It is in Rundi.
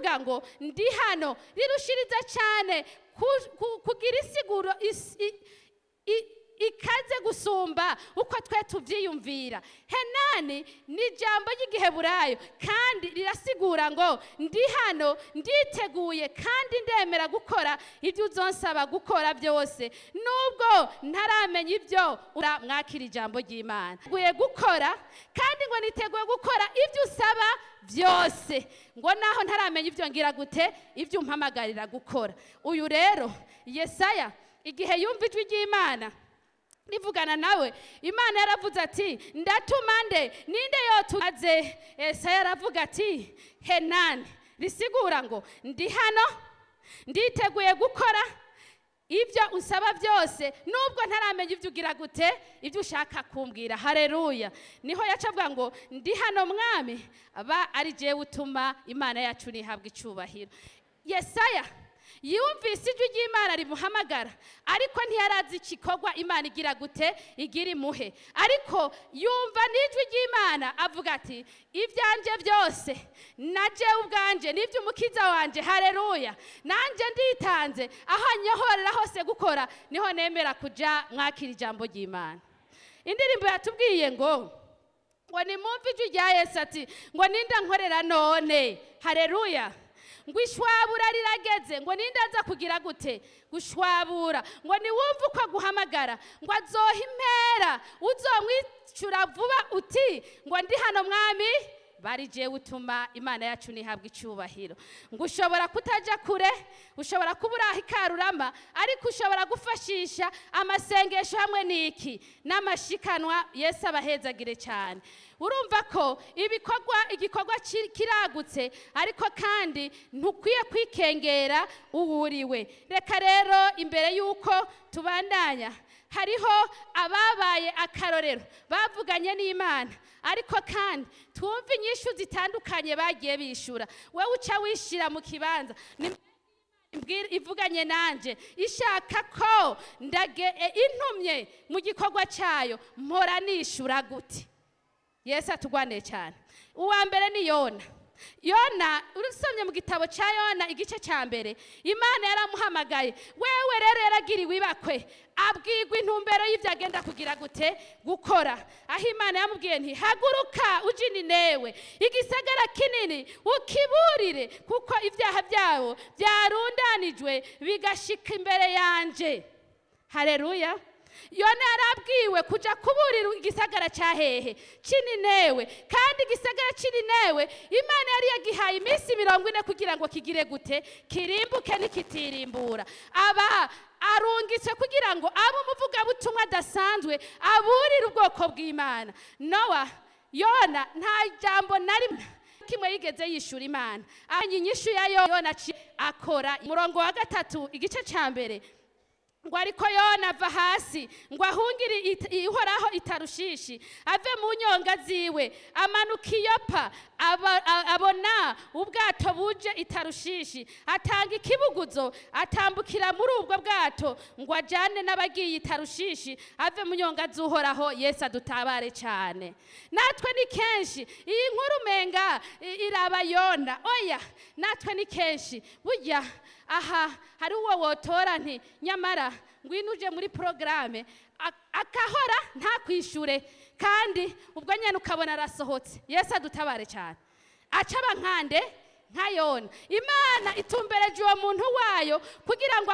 rivuga ngo ndi hano rirushiriza cyane ku- ku- kugira isiguro is- i- i- ikaze gusumba uko twe tubyiyumvira henani ni ijambo ry'igiheburayo kandi rirasigura ngo ndi hano nditeguye kandi ndemera gukora ibyo uzonsaba gukora byose nubwo ntaramenya ibyo ura mwakira ijambo ry'imana niteguye gukora kandi ngo niteguye gukora ibyo usaba byose ngo naho ntaramenya ibyo ngira gute ibyo umpamagarira gukora uyu rero yesaya igihe yumva ijwi ry'imana rivugana nawe imana yaravuze ati ndatuma nde ninde yotumaze esaya aravuga ati henani risigura ngo ndi hano nditeguye gukora ibyo usaba byose nubwo ntaramenya ibyo ugira gute ibyo ushaka kumbwira hareruya niho yaca avuga ngo ndi hano mwami aba ari jewe utuma imana yacu nihabwa icyubahiro yesaya yumvise ijwi ry'imana rimuhamagara ariko ntiyarazi igikorwa imana igira gute igira imuhe ariko yumva n'ijwi ry'imana avuga ati ibyanjye byose na jewe ubwanjye n'iby'umukiza wanjye hareruya nanjye nditanze aho anyohorera hose gukora niho nemera kujya mwakira ijambo ry'imana indirimbo yatubwiye ngo ngo nimumve ijwi rya yesu ati ngo ninde nkorera none hareruya ngo ishwabura rirageze ngo ninde aza kugira gute gushwabura ngo niwumve uko aguhamagara ngo azoha impera uzomwicura vuba uti ngo ndi hano mwami bari jewe utuma imana yacu nihabwa icyubahiro ngo ushobora kutajya kure ushobora kuba uri aho ikarurama ariko ushobora gufashisha amasengesho hamwe n'iki n'amashikanwa yesu abahezagire cyane urumva ko ibikorwa igikorwa ki- kiragutse ariko kandi ntukwiye kwikengera uwo uriwe reka rero imbere y'uko tubandanya hariho ababaye akarorero bavuganye n'imana ariko kandi twumve inyishu zitandukanye bagiye bishura wowe uca wishyira mu kibanza ni Imbwira- ivuganye nanjye ishaka ko ndage e, intumye mu gikorwa cyayo mpora nishura gute yesu atugwane cyane uwa mbere ni yona yona urusomye mu gitabo cya yona igice cya mbere imana yaramuhamagaye wewe rero yaragiriwe ibakwe abwirwa intumbero y'ibyo agenda kugira gute gukora aho imana yamubwiye nti haguruka ujye ninewe igisagara kinini ukiburire kuko ibyaha byabo byarundanijwe bigashika imbere yanjye hareruya yona yarabwiwe kujya kuburira igisagara cya hehe kininewe kandi igisagara kininewe imana yari yagihaye iminsi mirongo ine kugira ngo kigire gute kirimbuke nikitirimbura aba arungitse kugira ngo abe umuvugabutumwa adasanzwe aburire ubwoko bw'imana nowa yona nta jambo na rimwe kimwe yigeze yishura imana anya inyishu ya yona aci- akora umurongo wa gatatu igice cya mbere ngo ariko yona ava hasi ngo ahungire it- ihoraho itarushishi ave mu nyonga ziwe amanuka iyopa aba- a- abona ubwato buje itarushishi atanga ikibuguzo atambukira muri ubwo bwato ngo ajyane n'abagiye itarushishi ave mu nyonga z'uhoraho yesu adutabare cyane natwe ni kenshi iyi nkuru umenga i- iraba yona oya natwe ni kenshi burya aha hari uwo wotora nti nyamara ngwino uje muri porogaramu akahora ntakwishure kandi ubwo nyine ukabona arasohotse yesu adutabare cyane aca abankande nka yona imana itumbereje uwo muntu wayo kugira ngo